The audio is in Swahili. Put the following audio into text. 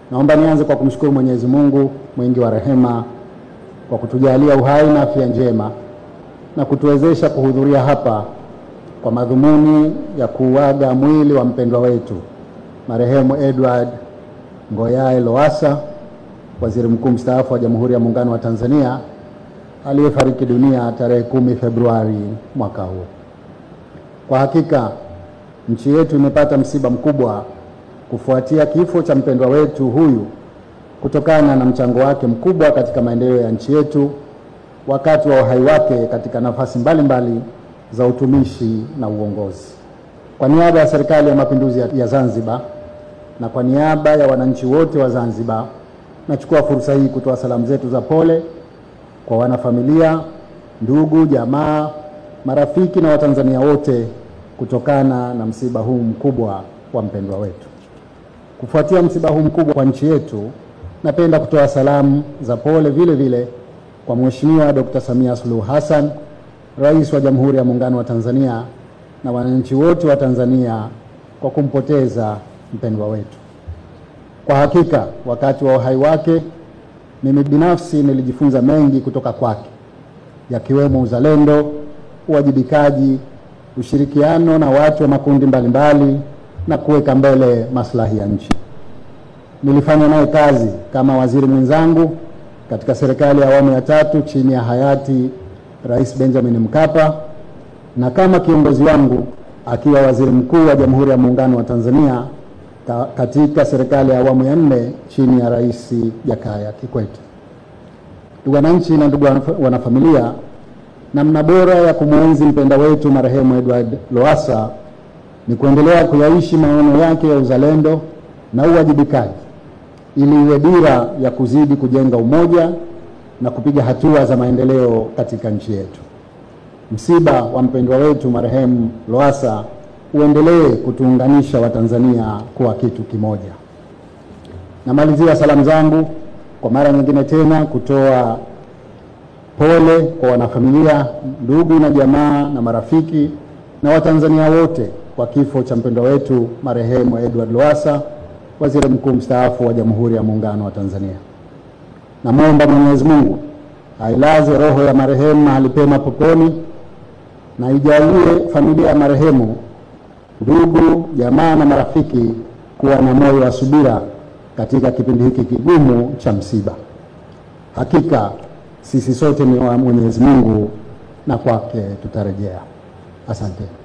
Naomba nianze kwa kumshukuru Mwenyezi Mungu mwingi wa rehema kwa kutujalia uhai na afya njema na kutuwezesha kuhudhuria hapa kwa madhumuni ya kuuaga mwili wa mpendwa wetu marehemu Edward Ngoyaye Lowassa, waziri mkuu mstaafu wa Jamhuri ya Muungano wa Tanzania aliyefariki dunia tarehe kumi Februari mwaka huu. Kwa hakika nchi yetu imepata msiba mkubwa kufuatia kifo cha mpendwa wetu huyu kutokana na mchango wake mkubwa katika maendeleo ya nchi yetu wakati wa uhai wake katika nafasi mbalimbali mbali za utumishi na uongozi. Kwa niaba ya Serikali ya Mapinduzi ya Zanzibar na kwa niaba ya wananchi wote wa Zanzibar, nachukua fursa hii kutoa salamu zetu za pole kwa wanafamilia, ndugu, jamaa, marafiki na Watanzania wote kutokana na msiba huu mkubwa wa mpendwa wetu. Kufuatia msiba huu mkubwa kwa nchi yetu, napenda kutoa salamu za pole vile vile kwa Mheshimiwa Dr. Samia Suluhu Hassan, Rais wa Jamhuri ya Muungano wa Tanzania na wananchi wote wa Tanzania kwa kumpoteza mpendwa wetu. Kwa hakika wakati wa uhai wake mimi binafsi nilijifunza mengi kutoka kwake, yakiwemo uzalendo, uwajibikaji, ushirikiano na watu wa makundi mbalimbali mbali, na kuweka mbele maslahi ya nchi. Nilifanya naye kazi kama waziri mwenzangu katika serikali ya awamu ya tatu chini ya hayati Rais Benjamin Mkapa na kama kiongozi wangu akiwa waziri mkuu wa Jamhuri ya Muungano wa Tanzania katika serikali ya awamu ya nne chini ya Rais Jakaya Kikwete. Ndugu wananchi na ndugu wanafamilia, namna bora ya kumwenzi mpenda wetu marehemu Edward Lowassa ni kuendelea kuyaishi maono yake ya uzalendo na uwajibikaji ili iwe dira ya kuzidi kujenga umoja na kupiga hatua za maendeleo katika nchi yetu. Msiba wa mpendwa wetu marehemu Lowassa uendelee kutuunganisha Watanzania kuwa kitu kimoja. Namalizia salamu zangu kwa mara nyingine tena kutoa pole kwa wanafamilia, ndugu na jamaa na marafiki na Watanzania wote kwa kifo cha mpendwa wetu marehemu Edward Lowassa, waziri mkuu mstaafu wa Jamhuri ya Muungano wa Tanzania. Namwomba Mwenyezi Mungu ailaze roho ya marehemu mahali pema peponi na ijalie familia ya marehemu, ndugu, jamaa na marafiki kuwa na moyo wa subira katika kipindi hiki kigumu cha msiba. Hakika sisi sote ni wa Mwenyezi Mungu na kwake tutarejea. Asante.